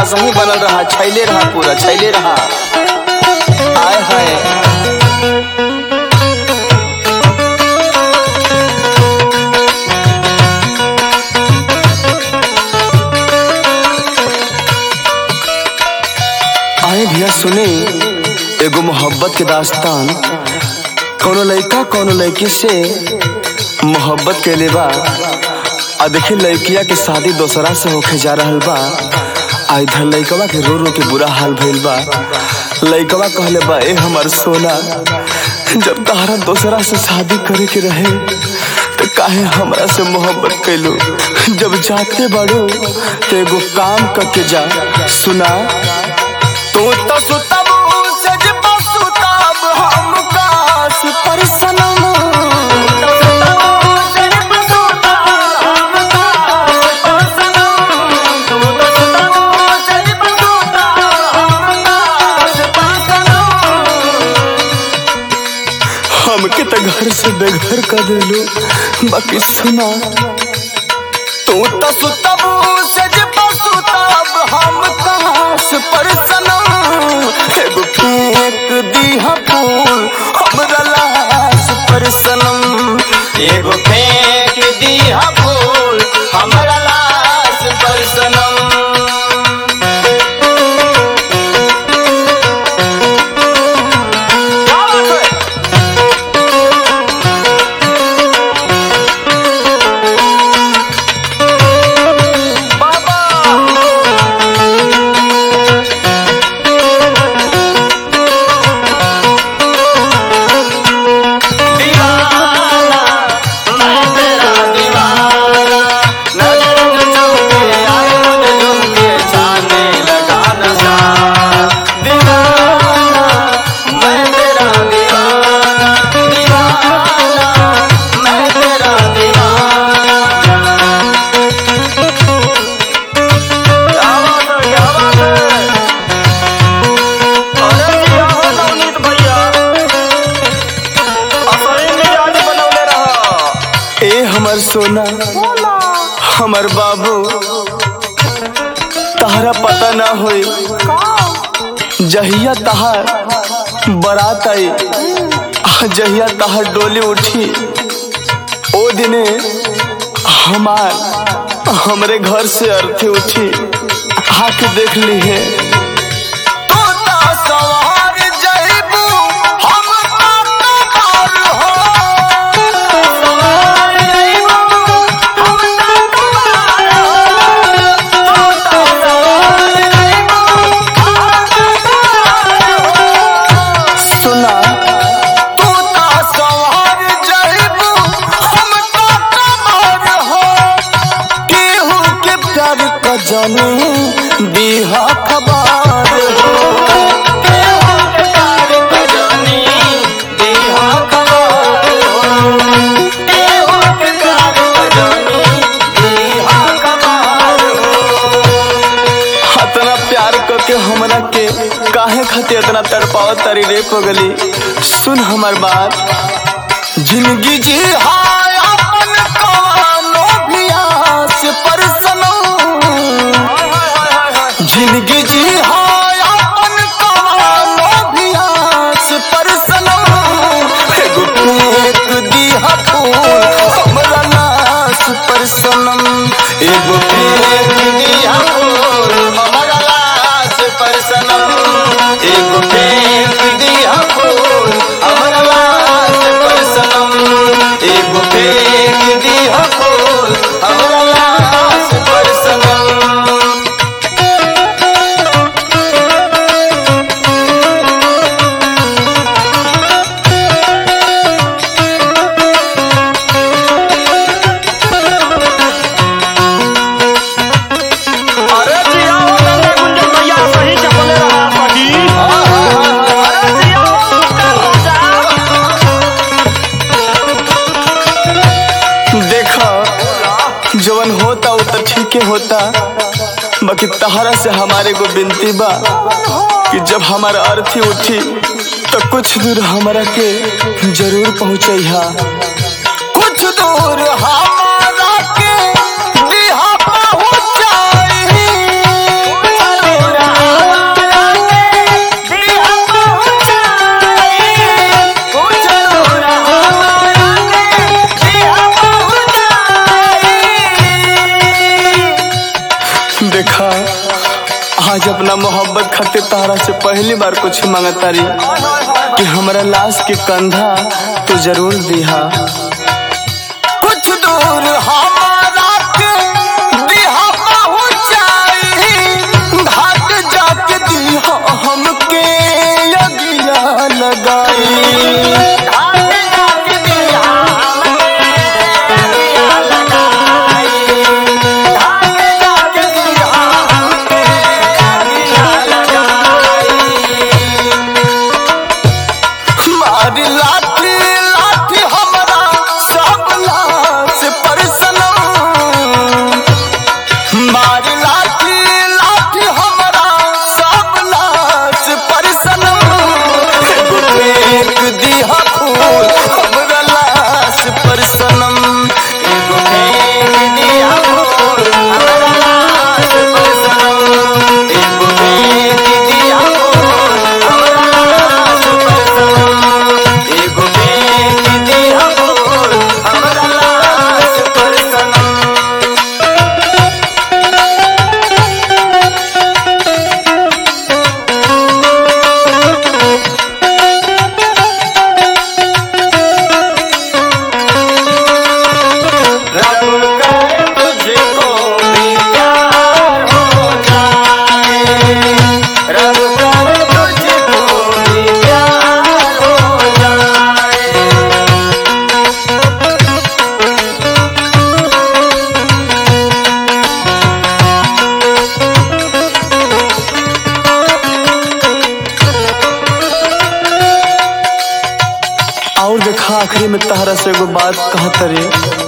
सही बनल रहा छैले रहा पूरा छैले रहा आय हाय आए भैया सुने एगो मोहब्बत के दास्तान कोनो लड़का कोनो लड़की से मोहब्बत के बा आ देखी लड़किया के शादी दोसरा से होके जा रहल बा आ इधर लड़कवा के रो रो के बुरा हाल भइल बा लड़कवा कहले बा ए हमर सोना जब तहरा दोसरा से शादी करे के रहे तो काहे हमरा से मोहब्बत कैलो जब जाते बड़ो तो एगो काम करके जा सुना तू तो सुतब सज सुतब हम कास पर सनम हमके तो घर से बेघर कर देलो बाकी सुना तू तो सुतब सज सुतब हम कास पर सनम एगो फेंक दीहा फूल हमरा लाश पर सनम एगो फेंक दीहा फूल हमरा लाश पर सनम दीवाना मैं तेरा दीवाना नजर में झुमके आए मुझे झुमके छाने लगा नशा दीवाना मैं तेरा दीवाना दीवाना मैं तेरा दीवाना क्या बात है क्या बात है अरे जी आओ नवनीत भैया असली मिजाज बनवले रहा ए हमर सोना हमर बाबू तहरा पता ना होई जहिया तहार बारात आई आ जहिया तहार डोली उठी ओ दिने हमार हमरे घर से अर्थी उठी आके देख ली है सवार जइबू हम तार हो सवार जइबू हम तार हो तोता सवार जइबू हम तार हो सुना तू ता सवार जइबू हम ता कमर हो केहू के प्यार क जाने दीहा खबर हो केहू के प्यार क जानी दीहा खबर हो केहू के प्यार क जानी दीहा खबर हो इतना प्यार क के हमरा के काहे खातिर इतना तड़पावत तारी रे पगली सुन हमर बात जिंदगी जी हाय अपन कवानो भी आस पर सनम जिंदगी जी हाय अपन कवानो भी आस पर सनम एगो फेंक दीहा फूल हमरा नास पर सनम एगो फेंक दीहा फूल हमरा लाश पर सनम एगो फेंक दीहा फूल हमरा लाश पर सनम एगो फेंक दीहा फूल हमरा लाश पर सनम अरे जी आओ गंगा गुंजन भैया सही चपले रहा सही अरे जिया राजा देखा जवन होता वो तो ठीक ही होता बाकी तहरा से हमारे को बिनती बा कि जब हमारा अर्थी उठी तो कुछ दूर हमारा के जरूर पहुँचैहा कुछ दूर हमारा के दिहा पहुँचाई आज अपना मोहब्बत खातिर तारा से पहली बार कुछ मांगता रही कि हमरा लाश के कंधा तो जरूर दिहा कुछ दूर हमारा के दिहा पहुंचाई घाट जाके दिहा हमके यगिया लगाई मारी लाठी लाठी हमरा सब लाश पर सनम मारी लाठी लाठी हमरा सब लाश पर सनम एगो फेंक दिहा फूल हमरा लाश पर सनम एगो फेंक दिहा फूल हमरा लाश पर सनम एगो फेंक दिहा फूल हमरा लाश पर सनम एगो फेंक दिहा फूल हमरा लाश पर सनम रब करे तुझको भी प्यार हो जाए रब करे तुझको भी प्यार हो जाए और देखा आखिरी में तहरा से एगो बात कहत रे